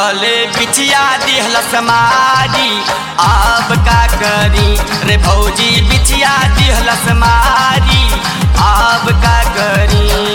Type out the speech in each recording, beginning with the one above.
तले बिछिया दिहलस मारी अब का करी रे भौजी बिछिया दिहलस मारी अब का करी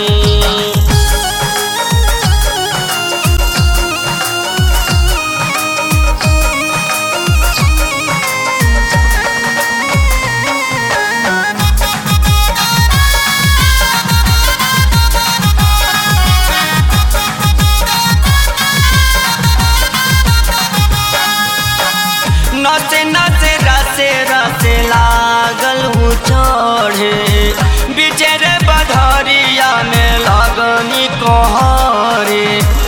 नचे नचे रसे रसे लागल हूँ चढ़े बिचर बधरिया में लगनी कहरे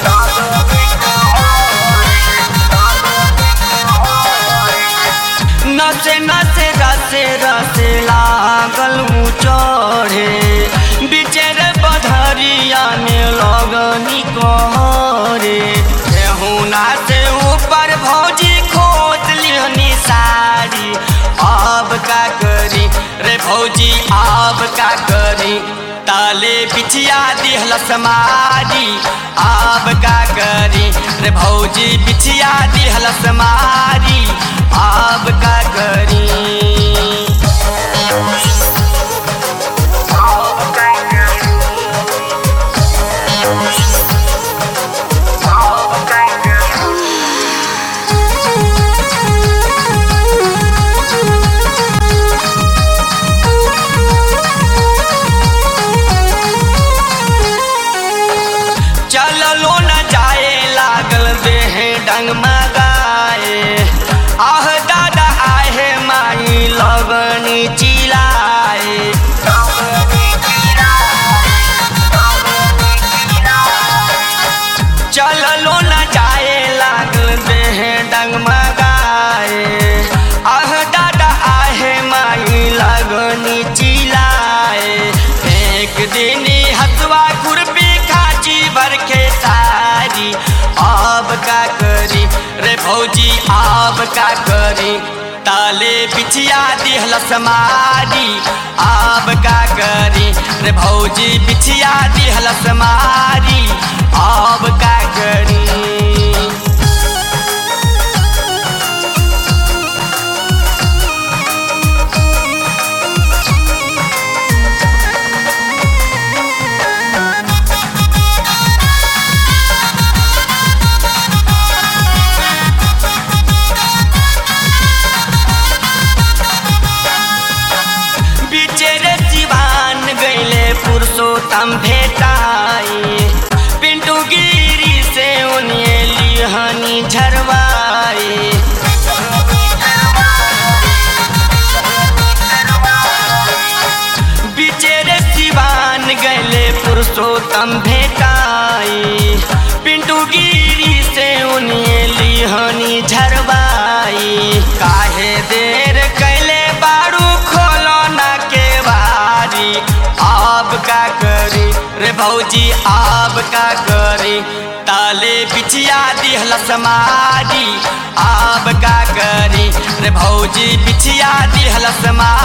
नचे नचे रसे रसे लागल हूँ चढ़े बिचर बधरिया में लगनी कहरे हुना से ऊपर भौजी खोज लिहनी साड़ी अब का करी रे भौजी अब का करी ताले बिछिया दिहलस मारी अब का करी रे भौजी बिछिया दिहलस मारी अब का करी चललो न जाए लागल देह डंग मगाए आह दादा आहे माई लगनी चिलाए चललो न जाए लागल देह डंग मगाए आह दादा आहे माई लगनी चिलाए एक दिन हथवा खुरपी खाची भर के सारी अब का करी रे भौजी अब का करी ताले बिछिया दिहलस मारी अब का करी रे भौजी बिछिया दिहलस मारी अब का करी बिचेरे सिवान गईले पुरुषोत्तम भेटाई पिंटू गिरी से उन्हें लिहनी झरवाई बिचेरे सिवान गईले पुरुषोत्तम भेटाई पिंटू गिरी से उन्हें लिहनी झरवाई काहे देर कैले बारू खोलो ना के बारी अब का करी रे भौजी अब का करी ताले बिछिया दिहलस मारी अब का करी रे भौजी बिछिया दिहलस मारी